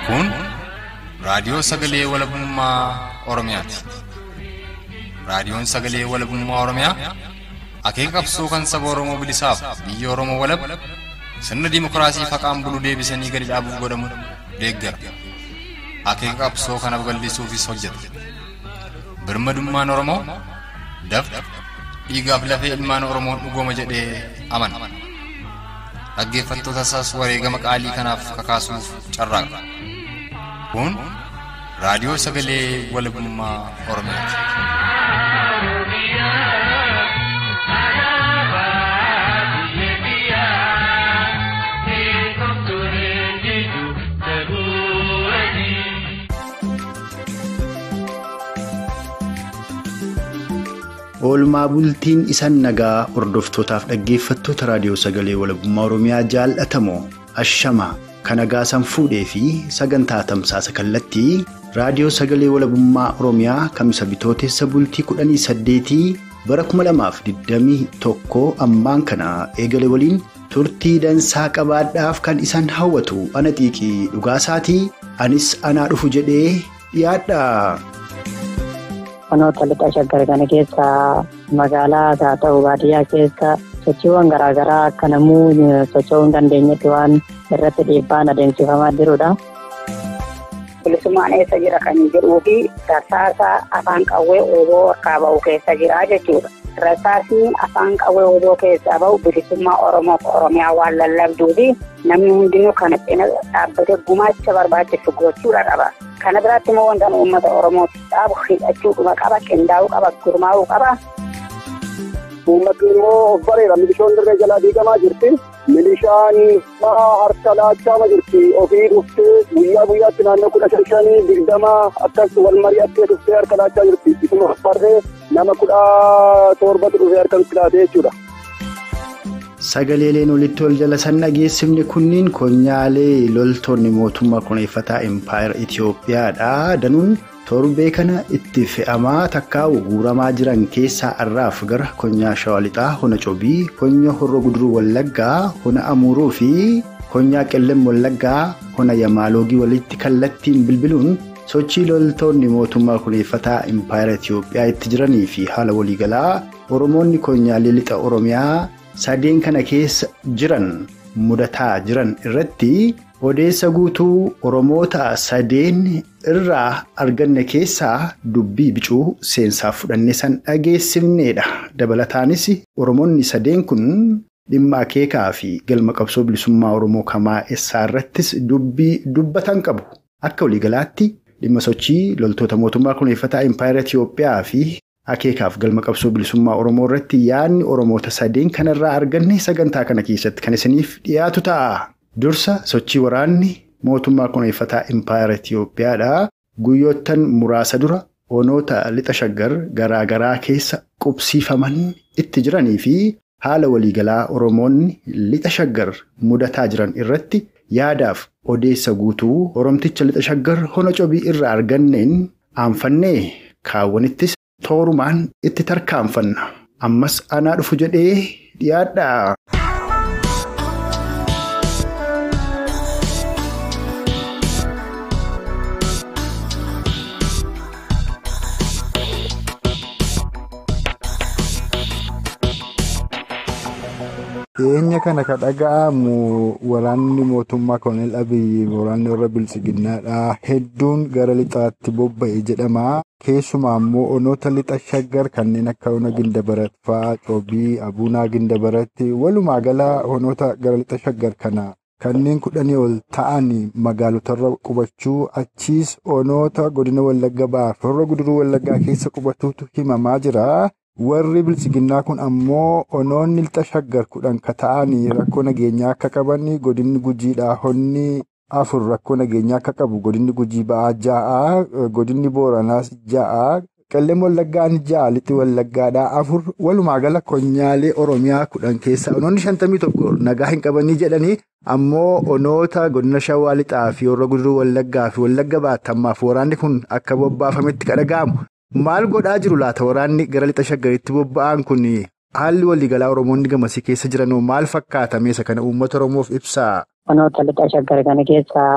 Kun raadiyoo sagalee walabummaa Oromiyaati. Raadiyoon sagalee walabummaa Oromiyaa akeeka qabsoo kan saba Oromoo bilisaaf biyya Oromoo walab sirna dimookiraasii faqaan bulu deebisanii gadi dhaabuuf godhamu deeggara. Akeeka qabsoo kana babal'isuufis hojjeta. Birmadummaan Oromoo dafqa dhiigaaf lafee ilmaan Oromoon dhugooma jedhee amana. Dhaggeeffattoota isaas wareegama qaalii kanaaf kakaasuuf carraaqa. Kun raadiyoo sagalee walabummaa Oromiyaati. Oolmaa bultiin isan nagaa hordoftootaaf dhaggeeffattoota raadiyoo sagalee walabummaa Oromiyaa jaallatamoo ashama kan nagaa san fuudhee fi sagantaa tamsaasa kallattii raadiyoo sagalee walabummaa Oromiyaa kamisa bitootessa bultii kudhanii saddeetii bara kuma lamaaf digdamii tokko ammaan kana eegale waliin turtii dansaa qabaadhaaf kan isan hawwatu ana xiiqii dhugaasaatii anis anaa dhufu jedhee dhiyaadha. Kanoota lixa shaggar kana keessa magaalaa haa ta'u baadiyyaa keessa sochiiwwan garaagaraa akka namuu socho'uu hin dandeenyetti waan irratti dhiibbaan adeemsifamaa jirudha. Bilisummaan eessa jira kan jedhuu fi rasaasa afaan qawwee ooboo harkaa ba'u keessa jira jechuudha. Rasaasni afaan qawwee ooboo keessaa ba'u bilisummaa Oromoof Oromiyaa waan lallabduu fi namni hundinuu kana cina dhaabbatee gumaacha barbaachisu gochuudha qaba. Kana biraatti immoo wanta uummata Oromootti dhaabu hidhachuudhuma qaba, qindaa'uu qaba, gurmaa'uu qaba. Uummatni immoo bareera milishoon dirree jalaa diigamaa jirti. Milishaan harka laachaa jirti. Ofii dhuftee guyyaa guyyaatti naannoo kudha shan shanii digdama akkas wal mari'attee dhuftee harka laachaa jirti. Isuma farree nama kudha torbatu dhufee harka nutti laatee jechuudha. Sagaleeleen walitti ol jala san dhageessifne kunniin konyaalee loltoonni mootummaa kuneeffataa impaayera Itoophiyaadha. Danuun torbee kana itti fe'amaa takkaa'u guuramaa jiran keessaa har'aaf gara konyaa shawalixaa hona cobii konya horroo guduruu wallaggaa hona amuuruu fi konyaa qellem wallaggaa hona yamaaloogii walitti kallattiin bilbiluun sochii loltoonni mootummaa kuneeffataa impaayera Itoophiyaa itti jiranii fi haala waliigalaa oromoonni konyaalee lixa oromiyaa. sadeen kana keessa jiran mudataa jiran irratti odeessa guutuu oromoota sadeen irraa arganne keessaa dubbii bicuu seensaaf fudhanne san dhageessifneedha dabalataanis oromoonni sadeen kun dhimma akeekaa fi galma qabsoo bilisummaa oromoo kamaa eessaa irrattis dubbii dubbatan qabu akka waliigalaatti dhimma sochii loltoota mootummaa kuneeffataa impaayera Itoophiyaa fi. akeekaaf galma qabsoo bilisummaa oromoo irratti yaadni oromoota sadeen kanarraa arganne sagantaa kana keessatti kan isiniif dhiyaatu ta'a. dursa sochii waraanni mootummaa kuneeffataa impaayera Itoophiyaadha. guyyoottan muraasa dura onoota lixa shaggar garaagaraa keessa qubsiifaman itti jiranii fi haala waliigalaa oromoonni lixa shaggar mudataa jiran irratti yaadaaf odeessa guutuu oromticha lixa shaggar hona cobii irraa arganneen aanfannee kaawwanittis. toorumaan itti tarkaanfanna ammas anaa dhufu jedhee dhiyaadha. dhiyeenya kana ka dhaga'amu waraanni mootummaa koloneel abiyyi waraanni warra bilchiginnaadha hedduun gara lixaatti bobba'e jedhama keessumaa immoo onoota lixa shaggar kanneen akka ona gindabarat fa'aa coobii abuunaa gindabaratti walumaa gala onoota gara lixa shaggar kana kanneen kudhanii ol ta'an magaalotarra qubachuu achiis onoota godina wallagga ba'aaf warra guduruu wallaggaa keessa qubatuutu himamaa jira. warri bilchiginnaa kun ammoo onoonni lixa shaggar kudhan ka ta'anii rakkoo nageenyaa akka qaban godinni gujiidhaa honni afur rakkoo nageenyaa akka qabu godinni gujii ba'aa ja'a godinni booranaas ja'a qellem wallaggaan ja'a lixi wallaggaadhaa afur walumaa gala konyaalee oromiyaa kudhan keessa onoonni shantamii tokko nagaa hin qabanii jedhanii ammoo onoota godina shawaa lixaa fi warra guduruu wallaggaa fi wallagga baatamaaf waraanni kun akka bobbaafametti kadhaga'amu. Maal godhaa jiru laata waraanni gara lixa shaggaritti bobba'an kun haalli waliigalaa Oromoonni gamasii keessa jiranoo maal fakkaata meesa kana uummata Oromoof ibsaa? Onoota lixa shaggar kana keessa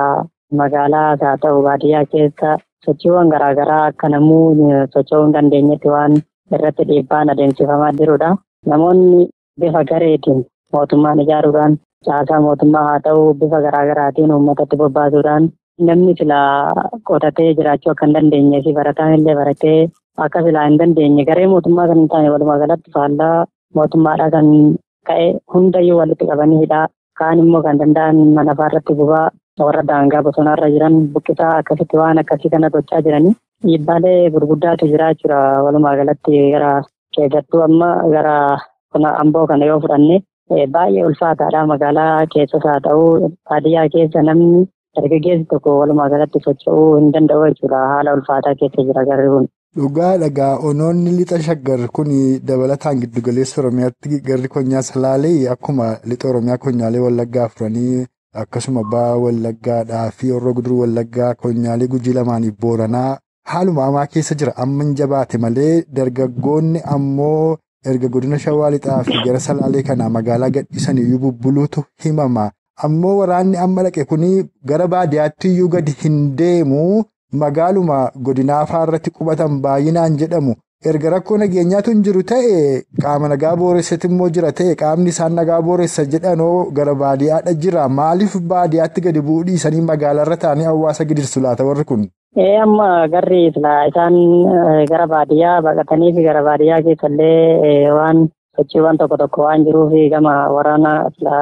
magaalaas haa ta'u baadiyyaa keessa sochiiwwan garaagaraa akka namuu socho'uu hin dandeenyetti waan irratti dhiibbaan adeemsifamaa jirudha. Namoonni bifa gareetiin mootummaan ijaaruudhaan caasaa mootummaa haa ta'u bifa garaagaraatiin uummatatti bobbaasuudhaan namni silaa qotatee jiraachuu akka hin dandeenyee fi barataan illee baratee akka silaa hin dandeenye garee mootummaa kan hin taane walumaa galatti faallaa mootummaadhaa kan ka'e hundayyuu walitti qabanii hidhaa kaan immoo kan danda'an mana irratti gubaa warra daangaa bosonaarra jiran buqqisaa akkasitti waan akkasii kana gochaa jiranii dhiibbaalee gurguddaatu jira jechuudha walumaa galatti gara keessattuu amma gara amboo kana yoo fudhanne baay'ee ulfaataadha magaalaa keessas haa ta'u baadiyyaa keessa namni dargaggeessi tokko walumaa galatti socho'uu hin danda'u jechuudha haala ulfaataa keessa jira garri kun. Dhugaa dhagaa onoonni lixa shaggar kun dabalataan giddugaleessa Oromiyaatti garri konyaa salaalee akkuma lixa Oromiyaa konyaalee wallaggaa afuranii akkasuma ba'aa wallaggaadhaa fi horroo guduruu wallaggaa konyaalee gujii lamaaniif booranaa haaluma hamaa keessa jira amma hin jabaate malee dargaggoonni ammoo erga godina shawaa lixaa fi gara salaalee kanaa magaalaa gadhiisaniyyuu bubbuluutu himama. Ammoo waraanni amma dhaqe kuni gara baadiyyaatti iyyuu gadi hin deemu magaaluma godinaa irratti qubatan baay'inaan jedhamu. Erga rakkoo nageenyaatu hin jiru ta'e qaama nagaa booressatti immoo jira ta'e qaamni isaan nagaa booressa jedhanoo gara baadiyyaadha jira. Maaliif baadiyyaatti gadi bu'uu dhiisanii magaalaarra taa'anii hawaasa gidirsu laata warri kun? Ee amma garri isaan gara baadiyyaa baqatanii fi gara baadiyyaa keessallee waan sochiiwwan tokko tokko waan jiruuf gama waraana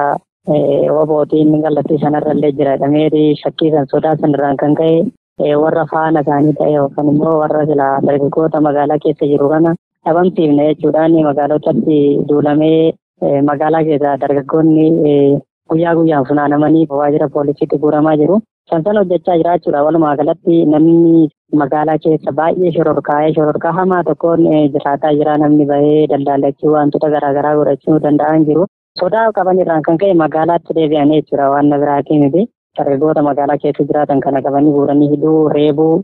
Wabootiin kallattii sanarra illee jira dhameetii shakkii san sodaa sanarraan kan ka'e warra faana isaanii ta'e yookaan immoo warra silaa dargaggoota magaalaa keessa jiru kana dhabamsiifne jechuudhaan magaalotatti duulamee magaalaa keessa dargaggoonni guyyaa guyyaan funaanamanii waajjira poolisiitti guuramaa jiru. Sansan hojjechaa jiraachuudha walumaa galatti namni magaalaa keessa baay'ee shororkaa'ee shororkaa hamaa tokkoon jiraataa jira namni bahee daldaalachuu wantoota garaagaraa godhachuu danda'an jiru. Sodaa qaban irraan kan ka'e magaalaatti deebi'an jechuudha waan na biraatii miti. Dargaggoota magaalaa keessa jiraatan kana qabanii guuranii hidhuu, reebuu,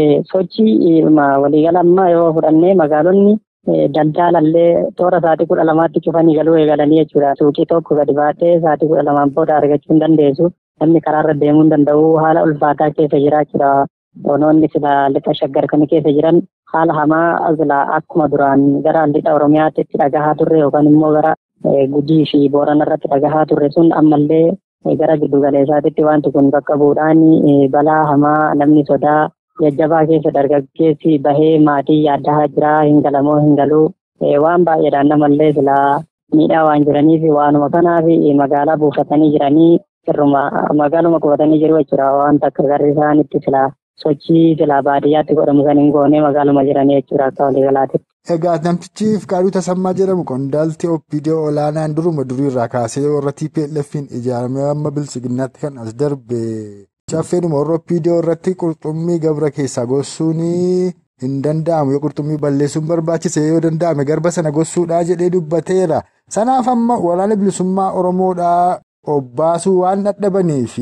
sochii waliigala ammaa yoo fudhannee magaalonni daldaalallee toora sa'aatii kudha lamaatti cufanii galuu eegalanii jechuudha. Suuqii tokko gadi baatee sa'aatii kudha lamaan booda argachuu hin dandeessu. Namni karaarra deemuu hin danda'u haala ulfaataa keessa jiraachuudha. Onoonni sila lixa shaggar kan keessa jiran haala hamaa sila akkuma duraan gara lixa Oromiyaatti itti dhagahaa turre yookaan immoo gara Gujii fi Boorana irratti dhagahaa turre sun ammallee gara giddu galeessaatti wanti kun bakka bu'uudhaan balaa hamaa namni sodaa jajjabaa keessa dargaggeessi bahee maatii yaaddaa jira hin galamoo hin galuu waan baay'eedhaan namallee silaa miidhaa waan jiraniif waanuma kanaaf magaalaa buufatanii jiranii sirruma magaaluma qubatanii jiru jechuudha wanta akka garri isaanitti silaa sochii silaa baadiyyaatti godhamu san hin goone magaaluma jiranii jechuudha akka waliigalaatti. Egaa namtichi Fikaaduu Tasammaa jedhamu qondaaltii Opiidiyoo olaanaan duruma durii irraa kaasee warra TPLF'n ijaaramee amma bilchiginnaatti kan as darbe. Caffeedhuma warra Opiidiyoo irratti qurxummii gabra keessaa gossuun hin danda'amu yoo qurxummii balleessuun barbaachise yoo danda'ame garba sana gossuudhaa jedhee dubbateera. Sanaaf amma waraana bilisummaa Oromoodhaa obbaasuu waan dadhabaniif.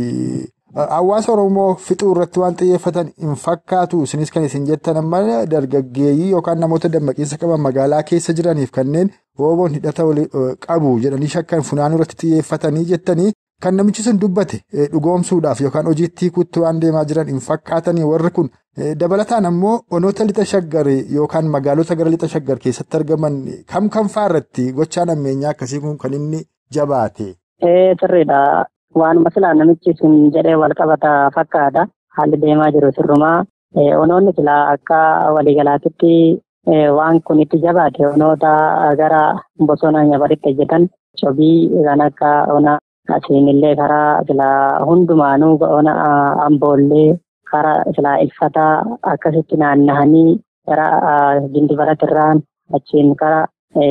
Hawaasa Oromoo fixuu irratti waan xiyyeeffatan hin fakkaatu. Isinis kan isin jettan amma dargaggeeyyii yookaan namoota dammaqiinsa qaban magaalaa keessa jiraniif kanneen hooboon hidhata qabu jedhanii shakkan funaanuu irratti xiyyeeffatanii jettanii kan namichi sun dubbate dhugoomsuudhaaf yookaan hojiitti hiikuutti waan deemaa jiran hin fakkaatanii warri kun dabalataan ammoo onoota lixa shaggar yookaan magaalota gara lixa shaggar keessatti argaman kam kam irratti gochaan ammeenyaa akkasii kun kan inni jabaate. Sirriidha. Waanuma silaa namichi sun jedhee wal qabata fakkaata. Haalli deemaa jiru sirrumaa. Onoonni silaa akka waliigalaatitti waan kun itti jabaate onoota gara bosona nyabaritti hojjetan cobii kan akka ona asiinillee karaa silaa hundumaanuu ona amboollee karaa silaa ilfataa akkasitti naannahanii gara gindibaratirraan achiin karaa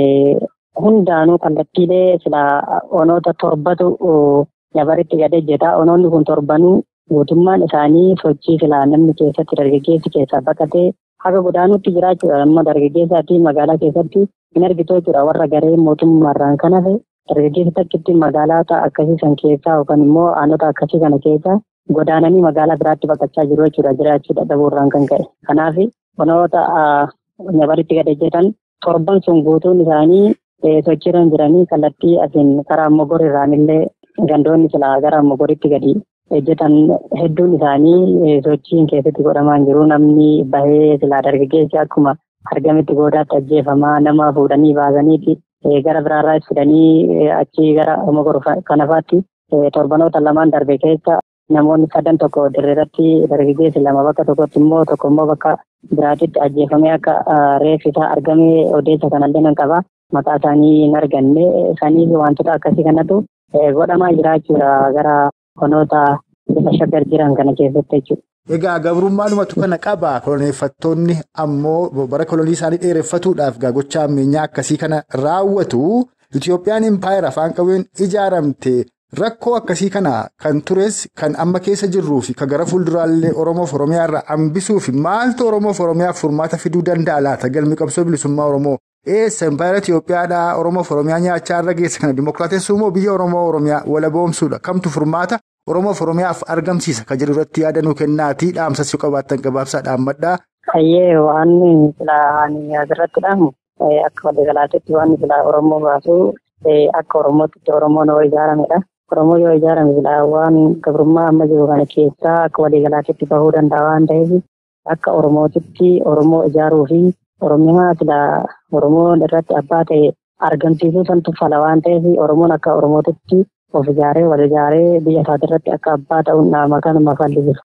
hundaanuu kallattiilee silaa onoota torbatu Nyabaritti gad hojjeta. Onoonni kun torbanuu guutummaan isaanii sochii silaa namni keessatti dargaggeessi keessaa baqatee haga godaanuutti jiraachuudha. Amma dargaggeessaatii magaalaa keessatti hin argitu jechuudha. Warra garee mootummaarraan kan hafe dargaggeessi takkitti magaalota akkasii san keessaa yookaan immoo aanota akkasii kana keessa godaananii magaalaa biraatti baqachaa jiru jechuudha. Jiraachuu dadhabuurraan kan ka'e. Kanaaf onoota nyabaritti gad hojjetan torban sun guutuun isaanii sochiirra jiranii kallattii asiin karaa mogor irraanillee gandoonni silaa gara mogoritti gadi hojjetan hedduun isaanii sochiin keessatti godhamaa jiru namni bahee silaa dargaggeessi akkuma argametti goodaatti ajjeefamaa nama fuudhanii baasaniiti gara biraarraa fidanii achi gara mogoro kanafaatti torbanoota lamaan darbe keessa namoonni sadan tokko dirreerratti dargaggeessi lama bakka tokkotti immoo tokko immoo bakka biraatitti ajjeefamee akka reeffi isaa argamee odeessa kanallee nan qaba maqaa isaanii hin arganne saniif wantoota akkasii kanatu godhamaa jiraachuudha gara honoota bifa shaggar jiran kana keessatti jechuudha. Egaa gabrummaadhumatu kana qaba koloneeffattoonni ammoo bara kolonii isaanii dheereffatuudhaaf gochaa ammeenyaa akkasii kana raawwatu Itoophiyaan impaayera afaan qawween ijaaramte rakkoo akkasii kana kan tures kan amma keessa jirruu fi kan gara fuulduraallee Oromoof Oromiyaa irraa hambisuuf maaltu Oromoof Oromiyaaf furmaata fiduu danda'a laata galmi qabsoo bilisummaa Oromoo eessa impaayera Itoophiyaadhaa Oromoof Oromiyaa nyaachaa irra geessa kana dimokiraatessuu moo biyya Oromoo Oromiyaa walaboomsuudha kamtu furmaata Oromoof Oromiyaaf argamsiisa kan jedhu irratti yaada kennaatii dhaamsas yoo qabaattan gabaabsaa dhaammadhaa. Hayyee waan silaa asirratti dhaamu akka waliigalaatti waan silaa Oromoo baasu akka Oromootti Oromoon yoo ijaaramedha. Oromoo yoo ijaarame silaa waan gabrummaa amma jiru kana keessaa akka waliigalaatti bahuu danda'a waan ta'eef akka Oromootitti Oromoo ijaaruu fi Oromiyaa silaa Oromoon irratti abbaa ta'e argamsiisuu santu fala waan ta'eef Oromoon akka Oromootitti of ijaaree wal ijaaree biyya isaati irratti akka abbaa ta'uun dhaama kanuma falli jiru.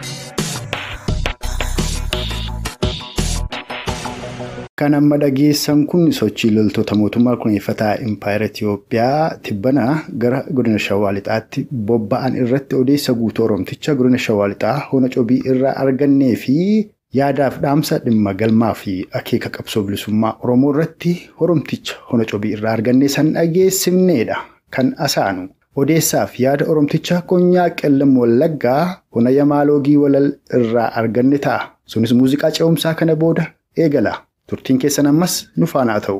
Kan amma dhageessan kun sochii loltoota mootummaa kunuunfataa impaayera Itoophiyaa tibbana gara godina Shawaa Lixaatti bobba'an irratti odeessa guutuu Oromticha godina Shawaa Lixaa hona cobii irraa argannee fi yaadaaf dhaamsa dhimma galmaa fi akeeka qabsoo bilisummaa Oromoo irratti Oromticha hona cobii irraa argannee san dhageessifneedha. Kan asaanu odeessaaf yaada Oromticha Konyaa Qellam Wallaggaa hona Yamaaloogii Walal irraa arganne ta'a. Sunis muuziqaa ce'umsaa kana booda eegala. Turtiin keessan ammas nu faana ta'u.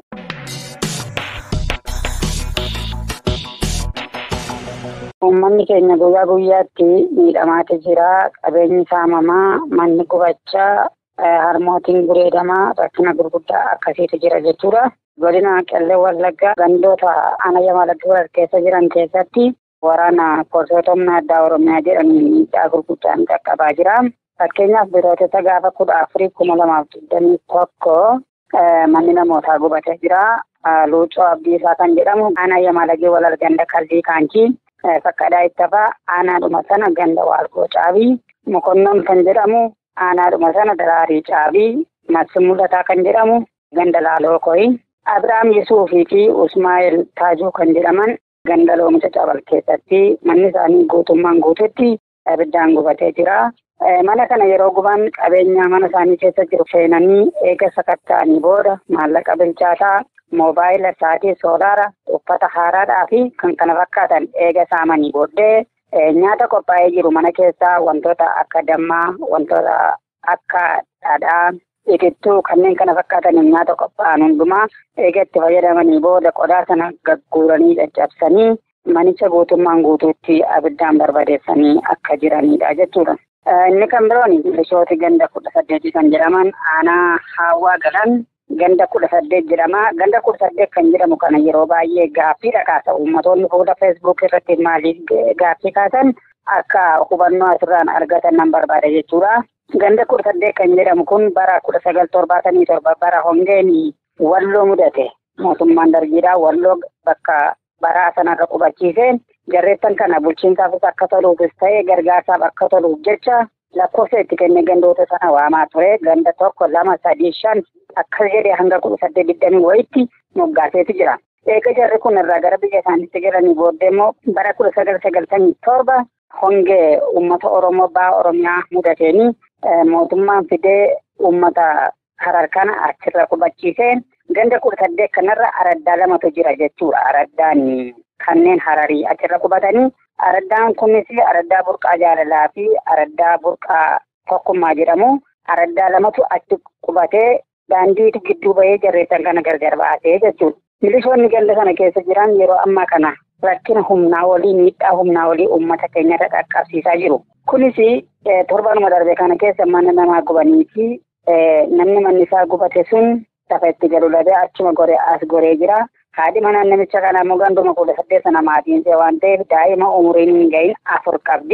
Uummanni keenya guyyaa guyyaatti miidhamaatu jira. Qabeenyi saamamaa, manni gubachaa, harmootiin gureedamaa rakkina gurguddaa akkasiitu jira jechuudha. Godina Qellem Wallaggaa gandoota ana Yamaaloogii keessa jiran keessatti waraana poolisoota humna addaa Oromiyaa jedhanii miidhaa gurguddaan qaqqabaa jira. Fakkeenyaaf birootessa gaafa kudha afurii kuma lamaaf digdamii tokko manni namootaa gubatee jira. Luucoo Abdiisaa kan jedhamu aanaa Yamaaloogii walal ganda kallii kaankii fakkaadaa ittafaa aanaadhuma sana ganda waalgoo caabii mokonnoon kan jedhamu aanaadhuma sana daraarii caabii massi mul'ataa kan jedhamu ganda laaloo koyi. Abiraam Yesuufii fi Usmaa'eel Taajuu kan jedhaman ganda loomicha cabal keessatti manni isaanii guutummaan guututti abiddaan gubatee jira. Mana kana yeroo guban qabeenya mana isaanii keessa jiru seenanii eega sakatta'anii booda maallaqa bilchaataa moobaayila saatii soolaara uffata haaraadhaa fi kan kana fakkaatan eega saamanii booddee nyaata qophaa'ee jiru mana keessaa wantoota akka dammaa wantoota akka dhadhaa itittuu kanneen kana fakkaatan nyaata qophaa'an hundumaa eega itti fayyadamanii booda qodaa sana gagguuranii caccabsanii manicha guutummaan guutuutti abiddaan barbadeessanii akka jiranidha jechuudha. Inni kan biroon milishooti ganda kudha saddeeti kan jedhaman aanaa haawaa galan ganda kudha saddeet jedhama. Ganda kudha saddeet kan jedhamu kana yeroo baay'ee gaaffiidha kaasa. Uummattoonni fuula feesbuuk irratti maaliif gaaffii kaasan akka hubannoo asirraan argatan nan barbaada jechuudha. Ganda kudha saddeet kan jedhamu kun bara kudha sagal torbaatamii torba bara hongeen walloo mudate. Mootummaan dargiidhaa walloo bakka baraa sanarra qubachiiseen jarreettan kana bulchiinsaafis akka toluufis ta'e gargaarsaaf akka toluuf jecha lakkoofsa itti kennee gandoota sana waamaa ture ganda tokko lama sadii shan akkas jedhee hanga kudha saddeet digdamii wayitti moggaaseetu jira. Eega jarri kun irraa gara biyya isaaniitti galanii booddee immoo bara kudha sagal sagaltamii torba hongee uummata Oromoo baha Oromiyaa mudateenii mootummaan fidee uummata harar kana achirra qubachiiseen ganda kudha saddeet kanarra araddaa lamatu jira jechuudha. Araddaan kanneen hararii achirra qubatanii araddaan kunis araddaa burqaa jaalalaa fi araddaa burqaa tokkummaa jedhamu. Araddaa lamatu achi qubatee daandiitu gidduu bahee jarreessan kana gargar baasee jechuudha. Milishoonni ganda sana keessa jiran yeroo ammaa kana rakkina humnaa olii miidhaa humnaa olii uummata keenyarra qaqqabsiisaa jiru. Kunis torbanuma darbe kana keessa mana namaa gubanii fi namni manni isaa gubate sun lafa itti galu dhabee achuma goree as goree jira. Haadhi manaa namicha kanaa immoo ganduma kudha saddeet sana maatiinsee waan ta'eef daa'ima umuriin hin gahin afur qabdi.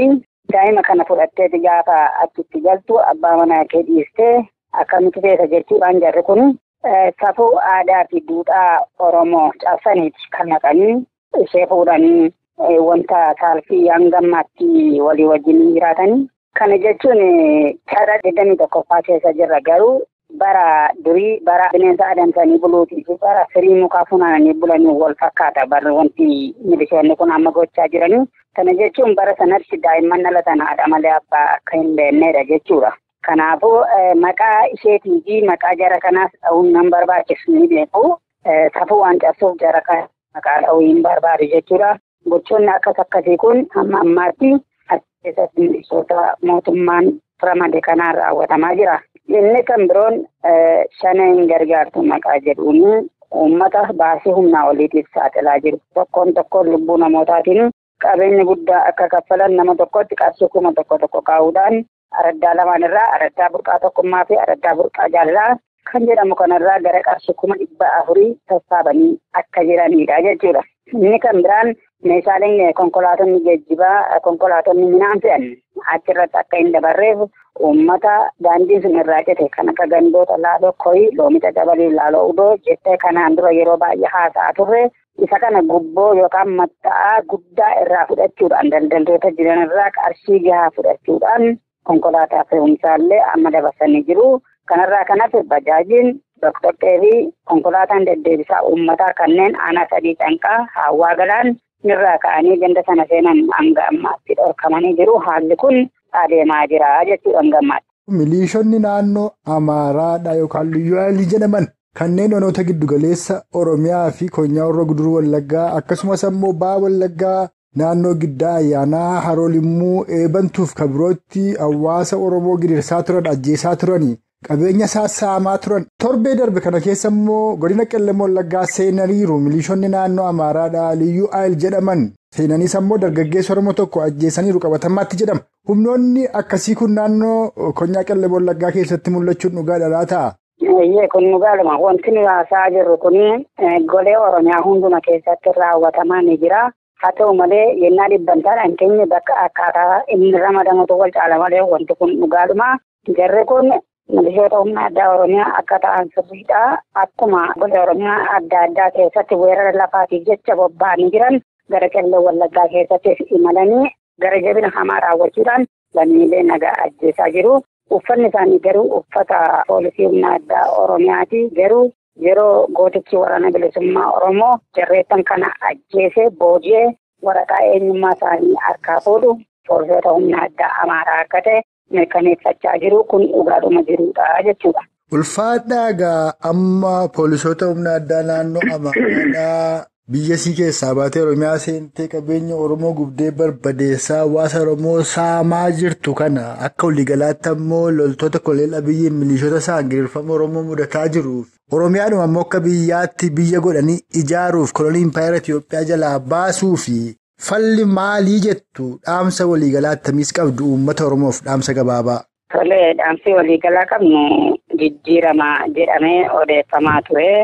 daa'ima kana fudhatteeti gaafa achitti galtu abbaa manaa kee dhiistee akkamitti feeta jechuudhaan jarri kun safuu aadaa fi duudhaa Oromoo cabsaniiti kan naqanii ishee fuudhanii wanta saalfii hangammaatti walii wajjin jiraatanii. Kana jechuun cara digdamii tokkoffaa keessa jirra garuu bara durii bara bineensa adamsanii buluutii fi bara firii mukaa funaananii bulanii wal fakkaata barri wanti milishoonni kun amma gochaa jiranii. Kana jechuun bara sanatti daa'imman dhalatan haadha malee abbaa akka hin beeknedha jechuudha. Kanaafuu maqaa isheetii fi maqaa jara kanaas dha'uun nan barbaachisu ni beeku. Safuu waan cabsuuf jara kana maqaa dha'uu hin barbaadu jechuudha. Gochoonni akkas akkasii kun hamma ammaatti as keessatti milishoota mootummaan ramade kanaan raawwatamaa jira. Inni kan biroon shaneen gargaartu maqaa jedhuun uummata baasii humnaa oliitiif saaxilaa jiru. Tokkoon tokkoon lubbuu namootaatiin qabeenya guddaa akka kaffalan nama tokkotti qarshii kuma tokko tokko kaa'uudhaan araddaa lamaan irraa araddaa burqaa tokkummaa fi araddaa burqaa jaalalaa kan jedhamu kanarraa gara qarshii kuma dhibba afurii sassaabanii akka jiranidha jechuudha. Inni kan biraan meeshaaleen konkolaatonni geejjibaa konkolaatonni minaan fe'an achirratti akka hin dabarreef uummata daandii sun irraa cite kan akka gandoota laaloo koyii loomicha dabalii laaloo udoo jettee kanaan dura yeroo baay'ee haasa'aa turre isa kana gubboo yookaan matta'aa guddaa irraa fudhachuudhaan daldaltoota jiran irraa qarshii gahaa fudhachuudhaan konkolaataa fe'umsaallee amma dabarsanii jiru. Kanarraa kanas bajaajiin doqdoqqee fi konkolaataan deddeebisaa uummataa kanneen aanaa sadii canqaa hawaa galaan irraa ka'anii ganda sana seenan hanga ammaatti dhorkamanii jiru. Haalli kun adeemaa jira jechuudha hanga ammaatti. Miliishonni naannoo Amaaraadha yookaan Liyyuu jedhaman kanneen onoota giddugaleessa Oromiyaa fi Konyaa Horroo Guduruu Wallaggaa akkasumas ammoo Baa Wallaggaa naannoo Giddaa Ayyaanaa Haroo Limmuu eebantuuf kabirootti hawaasa Oromoo gidirsaa turan ajjeesaa turani. Qabeenya sassaamaa turan torbee darbe kana keessa immoo godina qellem wallaggaa seenaniiru miliishonni naannoo Amaaraadhaa Liyyuu Ayil jedhaman seenaniis ammoo dargaggeessa Oromoo tokko ajjeesaniiru qabatamaatti jedhama. Humnoonni akkasii kun naannoo konyaa qellem wallaggaa keessatti mul'achuun dhugaadha laata? Iyyee kun dhugaadhuma wanti nuyi haasa'aa jirru kun golee Oromiyaa hunduma keessatti raawwatamaa ni jira. Haa ta'u malee yennaa dhibbantaadhaan keenya bakka akkaataa inni ramadamutu wal caala malee wanti kun dhugaadhuma. Jarri kun milishoota humna addaa Oromiyaa akka ta'an sirriidha. Akkuma gosa Oromiyaa adda addaa keessatti weerara lafaatiif jecha bobba'anii jiran gara qellem wallaggaa keessattis imalanii gara jabina hamaa raawwachuudhaan lammiilee nagaa ajjeesaa jiru. Uffanni isaanii garuu uffata poolisii humna addaa Oromiyaati. Garuu yeroo gootichi waraana bilisummaa Oromoo jarreettan kana ajjeesee booji'ee waraqaa eenyummaa isaanii harkaa fuudhu poolisoota humna addaa Amaaraa akka ta'e mirkaneeffachaa jiru kun dhugaadhuma jirudha jechuudha. Ulfaadhaa egaa amma poolisoota humna addaa naannoo Amaaraadhaa biyya sii keessaa baatee Oromiyaa seentee qabeenya Oromoo gubdee barbadeessaa hawaasa Oromoo saamaa jirtu kana akka waliigalaatti ammoo loltoota koloneel Abiyyiin milishoota isaan giriirfama Oromoo mudataa jiruuf Oromiyaadhuma ammoo akka biyyaatti biyya godhanii ijaaruuf kolonii impaayera Itiyoophiyaa jalaa baasuu fi falli maalii jettu dhaamsa waliigalaa akkamiis qabdu uummata Oromoof dhaamsa gabaabaa. Tolee dhaamsi waliigalaa qabnu jijjiirama jedhamee odeeffamaa ture.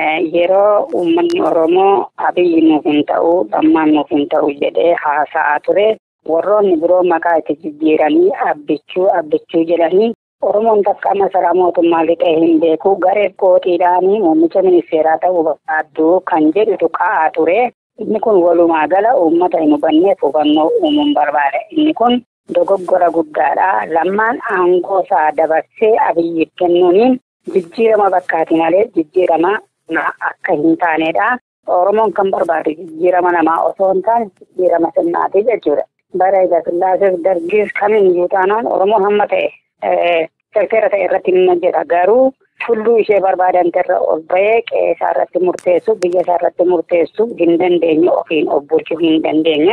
Yeroo uummanni Oromoo abiyyi nuuf hin ta'u dhammaan nuuf hin ta'u jedhee haasa'aa ture. Warroonni biroo maqaa itti jijjiiranii abbichuu abbichuu jedhanii Oromoon takka masaraa mootummaa lixee hin beeku gareef kootiidhaanii muummicha ministeeraa ta'uu barbaaddu kan jedhutu ka'aa ture. Inni kun walumaa gala uummata hin hubanneef hubannoo uumuun barbaada. Inni kun dogoggora guddaadha. Lammaan aangoo isaa dabarsee abiyyiif kennuuniin jijjiirama bakkaati malee jijjiirama akka hin taanedha. Oromoon kan barbaadu jijjiirama namaa osoo hin taane jijjiirama sirnaati jechuudha. Bara egaa sillaaseef dargiis kamiyyuu taanaan Oromoon hamma ta'e seera ta'e irratti ni hojjeta. Garuu tulluu ishee barbaadantu irra ol bahee qe'ee isaa irratti murteessu biyya isaa irratti murteessu hin dandeenye ofiin of bulchuu hin dandeenye.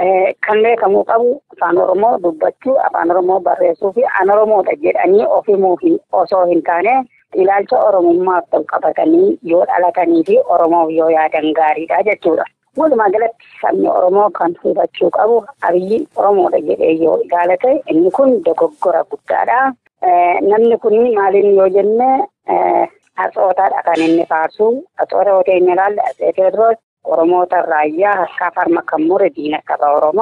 Kan beekamuu qabu afaan Oromoo dubbachuu afaan Oromoo barreessuu fi an Oromoodha jedhanii ofimuu osoo hin taane ilaalcha Oromummaaf ta'u qabatanii yoo dhalatanii fi Oromoof yoo yaadan gaariidha jechuudha. Walumaa galatti sabni Oromoo kan hubachuu qabu abiyyi Oromoodha jedhee yoo ilaalate inni kun dogoggora guddaadha. Namni kun maaliin yoo jenne hatsootaadha kan inni faarsu. Hatsoota yoo ta'e inni ilaalle Atsee Tewoodiroos Oromoota raayyaa harkaa farma kan mure diina qaba Oromoo.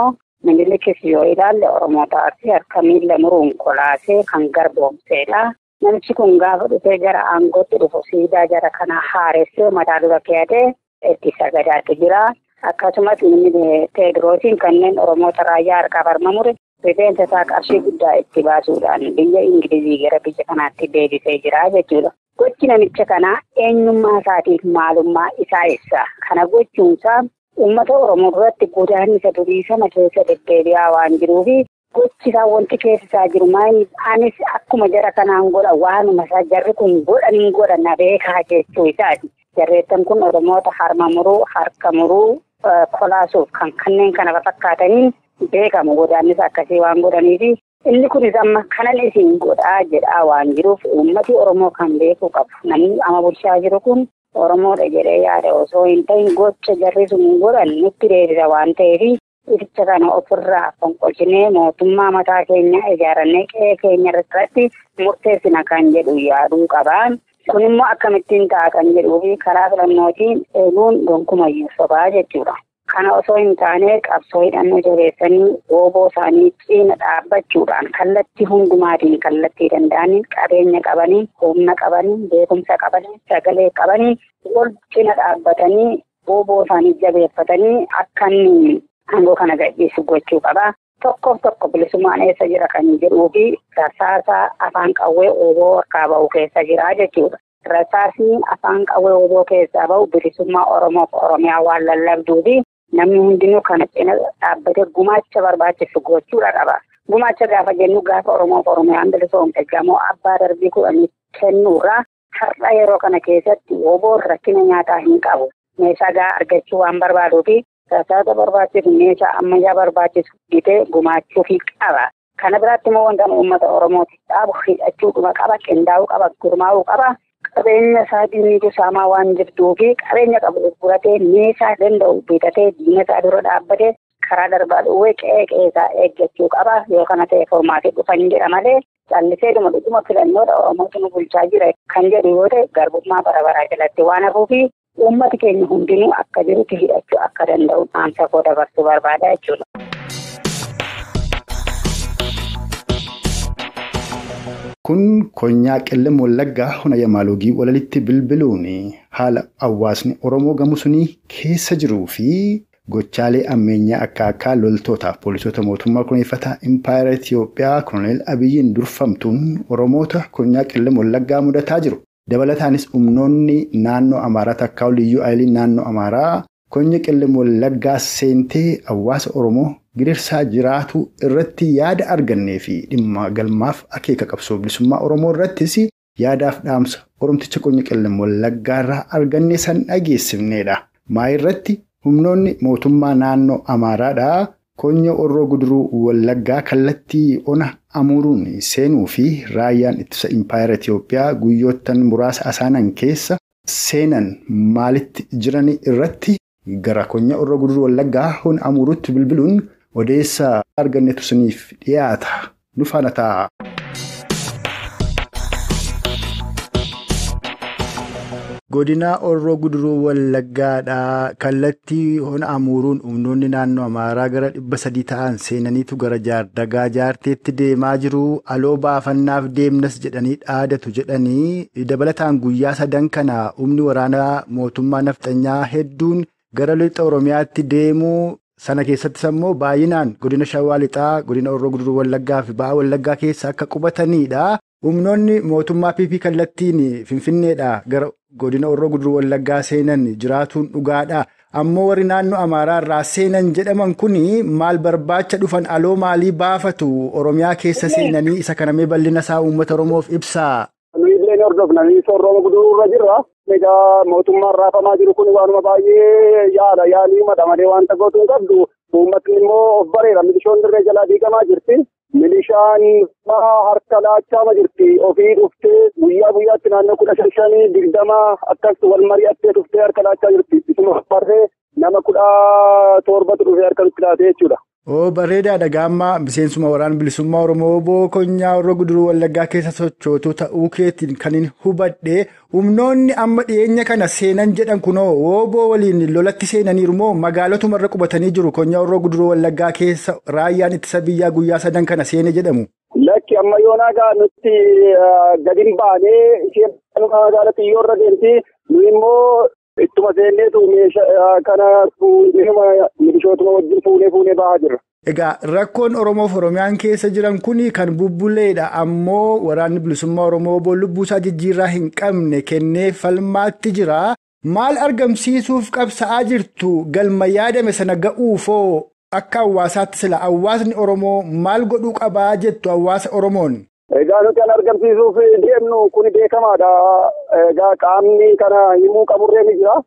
Minilikis yoo ilaalle Oromoota Arsii harka miila muruun kolaasee kan garboomsedha. Namichi kun gaafa dhufee gara aangootti dhufu siidaa jara kana haaressee mataa dura keeyatee itti sagadaatti jira. Akkasumas inni Teediroosiin kanneen Oromoota raayyaa harkaa farma mure rifeensa isaa qarshii guddaa itti baasuudhaan biyya Ingilizii gara biyya kanaatti deebisee jira jechuudha. Gochi namicha kanaa eenyummaa isaatiif maalummaa isaa ibsa. Kana gochuunsaa uummata Oromoo duratti godaannisa durii sana keessa deddeebi'aa waan jiruufi gochi isaa wanti keessa isaa jiru maayini anis akkuma jara kanaan godha waanuma isaa jarri kun godhaniin godha na beekaa jechuu isaati. Jarreettan kun Oromoota harma muruu, harka muruu, kolaasuuf kan kanneen kana fakkaataniin beekamu godaannisa akkasii waan godhaniifi inni kunis amma kanan isin godhaa jedhaa waan jiruuf uummati Oromoo kan beekuu qabu. Namni ama bulchaa jiru kun Oromoodha jedhee yaada osoo hin ta'in gocha jarri sun godhan nutti deebisa waan ta'eef ibsa kana ofirraa fonqolchinee mootummaa mataa keenya ijaarannee qe'ee keenya irratti murteessina kan jedhu yaaduu qabaan. Kun immoo akkamittiin ta'a kan jedhuu fi karaa filannootiin eeguun gonkumayyuu sobaa jechuudha. Kana osoo hin taane qabsoo hidhannoo jabeessanii ooboo isaanii ciina dhaabbachuudhaan kallattii hundumaatiin kallattii danda'anii qabeenya qabanii humna qabanii beekumsa qabanii sagalee qabanii wal cina dhaabbatanii ooboo isaanii jabeeffatanii akka inni aangoo kana gadhiisu gochuu qaba. Tokkoof tokko bilisummaan eessa jira kan jedhuu fi rasaasa afaan qawwee ooboo harkaa ba'u keessa jira jechuudha. Rasaasni afaan qawwee ooboo keessaa ba'u bilisummaa Oromoof Oromiyaa waan lallabduu fi namni hundinuu kana cina dhaabbatee gumaacha barbaachisu gochuudha qaba. Gumaacha gaafa jennu gaafa Oromoof Oromiyaan bilisoomte gamoo abbaa darbii kudhanii kennuurraa har'a yeroo kana keessatti ooboon rakkina nyaataa hin qabu. Meeshaa gahaa argachuu waan barbaaduufi rasaasa barbaachisu meeshaa ammayyaa barbaachisu bitee gumaachuufi qaba. Kana biraatti immoo wanta uummata Oromootiif dhaabu hidhachuudhuma qaba, qindaa'uu qaba, gurmaa'uu qaba. Qabeenya isaa diinnitu saamaa waan jirtuu fi qabeenya qabu gurguratee meeshaa danda'u bitatee diina isaa dura dhaabbatee karaa darbaa dhuwee qe'ee qe'ee isaa eeggachuu qaba. Yoo kana ta'e formaatii dhufan jedha malee callisee dhuma dhuguma filannoodha Oromootu nu bulchaa jira kan jedhu yoo ta'e garbummaa bara baraa jalatti waan hafuufi uummati keenya hundinuu akka jirutti hidhachuu akka danda'u dhaamsa koo dabarsuu barbaada jechuudha. Kun konyaa qellem wallaggaa hona yamaalogii walalitti bilbiluun haala hawaasni Oromoo gamu sunii keessa jiruu fi gochaalee ammeenyaa akka akka loltootaaf poolisoota mootummaa kunuunfataa impaayera Itiyoophiyaa koloneel Abiyyiin durfamtuun Oromoota konyaa qellem wallaggaa mudataa jiru. Dabalataanis humnoonni naannoo Amaaraa takkaa liyyuu ayiliin naannoo Amaaraa konya qellem wallaggaa seentee hawaasa Oromoo gidirsaa jiraatu irratti yaada argannee fi dhimma galmaaf akeeka qabsoo bilisummaa Oromoo irrattis yaadaaf dhaamsa Oromticha konya qellem wallaggaa irraa argannee san dhageessifneedha. Maa irratti humnoonni mootummaa naannoo Amaaraadhaa konya orroo guduruu wallaggaa kallattii ona amuruun seenuu fi raayyaan ittisa impaayera Itiyoophiyaa guyyoottan muraasa asaanan keessa seenan maalitti jiran irratti gara konya orroo guduruu wallaggaa hona amuruutti bilbiluun odeessa argannetu siniif dhiyaata nu faana ta'a. Godinaa Orroo Guduruu Wallaggaadhaa kallattii hona amuruun humnoonni naannoo Amaaraa gara dhibba sadii ta'an seenaniitu gara jaardagaa jaarteetti deemaa jiru. Aloo baafannaaf deemnas jedhanii dhaadatu jedhanii dabalataan guyyaa sadan kana humni waraanaa mootummaa nafxanyaa hedduun gara lixa Oromiyaatti deemuu sana keessattis immoo baay'inaan godina Shawaa Lixaa, godina Orroo Guduruu Wallaggaa fi Ba'aa Wallaggaa keessa akka qubatanidha. Humnoonni mootummaa PP kallattiin Finfinneedha gara godina Orroo Guduruu Wallaggaa seenan jiraatuun dhugaadha. Ammoo warri naannoo Amaaraa irraa seenan jedhaman kun maal barbaacha dhufan aloo maalii baafatu Oromiyaa keessa seenanii isa kanamee bal'ina isaa uummata Oromoof ibsaa. Illee hordofna Oromoo guduruu irra jirra. Egaa mootummaan raafamaa jiru kun waanuma baay'ee yaala yaalii madamalee wanta gootu hin qabdu. Uummatni immoo of bareera milishoon dirree jalaa diigamaa jirti. Milishaan harka laachaa jirti. Ofii dhuftee guyyaa guyyaatti naannoo kudha shan shanii digdama akkas wal mari'attee dhuftee harka laachaa jirti. Isuma barree nama kudha torbatu dhufee harka nutti laatee jechuudha. Oo bareedaadha gaammaa miseensuma waraana bilisummaa Oromoo obbo Konyaa Horroo Guduruu Wallaggaa keessa sochootu ta'uu keetiin kan hin hubadhe humnoonni amma dhiyeenya kana seenan jedhan kunoo wooboo waliin lolatti seenaniiru moo magaalotumarra qubatanii jiru Konyaa Horroo Guduruu Wallaggaa keessa raayyaan ittisa biyyaa guyyaa sadan kana seene jedhamu. Lakki amma yoonaa gaa nutti gadi hin baanee isheen magaala xiyyoo irra deemti nu immoo ittuma seenneetu meeshaa kana milishootuma wajjin fuunee fuunee bahaa jirra. Egaa rakkoon Oromoof Oromiyaan keessa jiran kun kan bubbuleedha ammoo waraanni bilisummaa Oromoo obbo Lubbuusaa jijjiirraa hin qabne kennee falmaatti jira. Maal argamsiisuuf qabsa'aa jirtu galma yaadame sana ga'uufoo akka hawaasaatti sila hawaasni Oromoo maal godhuu qabaa jettu hawaasa Oromoon. Egaa nuti kan argamsiisuuf deemnu kun beekamaadha. Egaa qaamni kana himuu qaburree ni jira.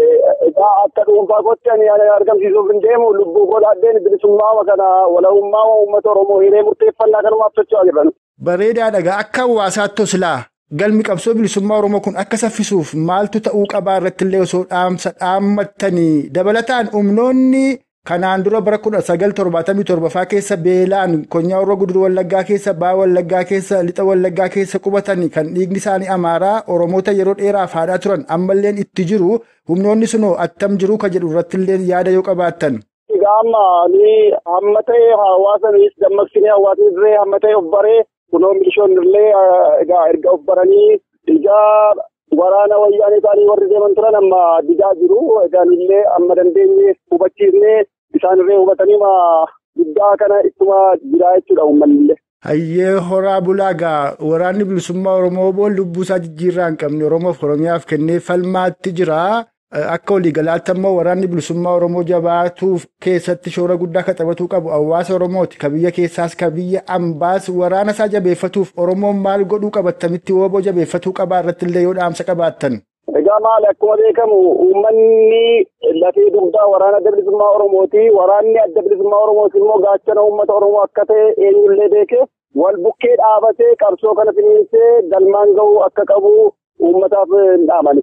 Egaa akka dhuunfaa kootti ani argamsiisuuf hin deemu lubbuu godhadheen bilisummaa kana walahummaa uummata Oromoo hiree murteeffannaa kanumaaf socho'aa jiran. Bareedaadha akka hawaasaatti silaa galmi qabsoo bilisummaa Oromoo kun akka saffisuuf maaltu ta'uu qabaa irratti illee osoo dhaamsa dhaammattanii dabalataan humnoonni kanaan dura bara kudha sagal torbaatamii torbaffaa keessa beelaan konyaa Horroo guduruu wallaggaa keessa baa wallaggaa keessa lixa wallaggaa keessa qubatanii kan dhiigni isaanii amaaraa Oromoota yeroo dheeraaf haadhaa turan ammalleen itti jiru humnoonni sunoo attam jiru ka jedhu irratti illee yaada yoo qabaattan. Egaa amma ni hamma ta'e hawaasa dammaqsinee hawaasni illee hamma ta'e of baree kunoo milishoonni illee egaa erga of baranii ijaa waraana wayyaanee isaanii warri deeman turan amma didaa jiru. Egaan illee amma dandeenye hubachiifnee isaan illee hubatanii guddaa kana ittuma jiraa jechuudha uummanni illee. Hayyee horaa bulaagaa waraanni bilisummaa Oromoo boon lubbuusaa jijjiirraa hin qabne Oromoof Oromiyaaf kennee falmaatti jira. Akka waliigalaatti ammoo waraanni bilisummaa Oromoo jabaatuuf keessatti shoora guddaa kan taphatuu qabu hawaasa Oromooti. Ka biyya keessaas ka biyya ambaas waraana isaa jabeeffatuuf Oromoon maal godhuu qabattamitti wooboo jabeeffatuu qabaa irratti illee yoo dhaamsa qabaattan. Egaa maali akkuma beekamu uummanni lafee dugdaa waraana adda bilisummaa Oromooti. Waraanni adda bilisummaa Oromooti immoo gaachana uummata Oromoo akka ta'e eenyullee beekee wal bukkee dhaabatee qabsoo kana finiinsee galmaan ga'uu akka qabu uummataaf hin dhaamani.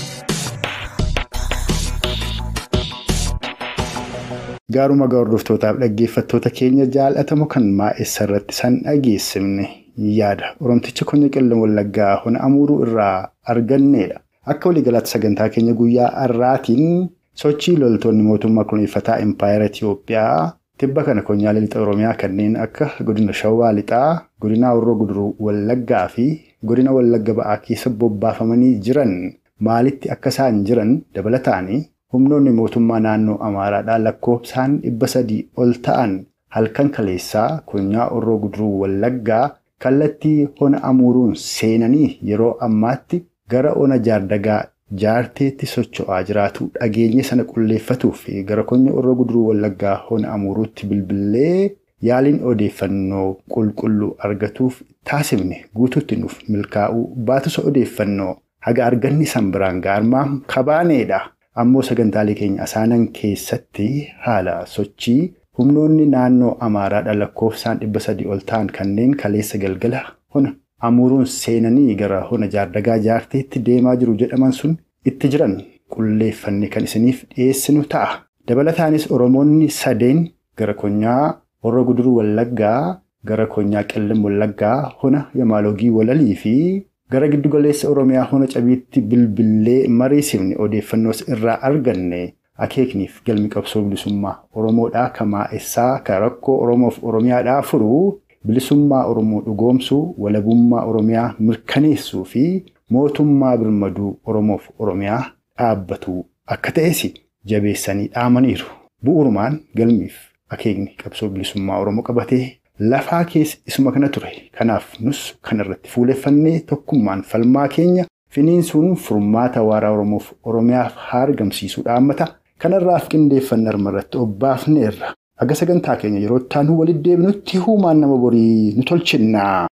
Gaaruma hordoftootaaf dhaggeeffattoota keenya jaalatamu kan maa'essa irratti san dhageessifne yaada Oromticha Konyaa Qellem Wallaggaa hona amuuruu irraa arganneedha. Akka waliigalaatti sagantaa keenya guyyaa har'aatiin sochii loltoonni mootummaa kunuunfataa Impaayera Itiyoophiyaa tibba kana konyaalee lixa Oromiyaa kanneen akka godina Shawaa lixaa, godina Horroo Guduruu Wallaggaa fi godina Wallagga ba'aa keessa bobbaafamanii jiran maalitti akka isaan jiran dabalataanii humnoonni mootummaa naannoo Amaaraadhaa lakkoofsaan dhibba sadii ol ta'an halkan kaleessaa konyaa Horroo Guduruu Wallaggaa kallattii hona amuuruun seenanii yeroo ammaatti gara ona jaardagaa jaarteetti socho'aa jiraatu dhageenye sana qulleeffatuuf gara konya Horroo Guduruu Wallaggaa hona amuuruutti bilbilee yaaliin odeeffannoo qulqulluu argatuuf taasifne guutuutti nuuf milkaa'uu baatus odeeffannoo haga arganni san biraan gaarmaa kabaaneedha. Ammoo sagantaalee keenya asaanan keessatti haala sochii humnoonni naannoo Amaaraadha lakkoofsaan dhibba sadii ol ta'an kanneen kaleessa galgala hona amuuruun seenanii gara hona jaardagaa jaarteetti deemaa jiru jedhaman sun itti jiran qulleeffanne kan isiniif dhiyeessinu ta'a. Dabalataanis Oromoonni sadeen gara konyaa Horroo Guduruu Wallaggaa gara konyaa Qellem Wallaggaa hona Yamaalogii Walalii fi gara giddugaleessa Oromiyaa hona cabiitti bilbilee mariisifne odeeffannoos irraa arganne akeekniif galmi qabsoo bilisummaa Oromoodhaa kamaa'essaa kan rakkoo Oromoof Oromiyaadhaa furuu bilisummaa Oromoo dhugoomsuu walabummaa Oromiyaa mirkaneessuu fi mootummaa birmaduu Oromoof Oromiyaa dhaabbatu akka ta'es jabeessanii dhaamaniiru. Bu'uurumaan galmiif akeekni qabsoo bilisummaa Oromoo qabatee lafaa keessa isuma kana ture. Kanaaf nus kan irratti fuuleffannee tokkummaan falmaa keenya finiinsuun furmaata waaraa Oromoof Oromiyaaf haa argamsiisuu dhaammata. Kanarraaf qindeeffanne irratti obbaafneerra. Haga sagantaa keenya yeroo itti aanu walitti deebinutti huumaan nama borii nu tolchinna.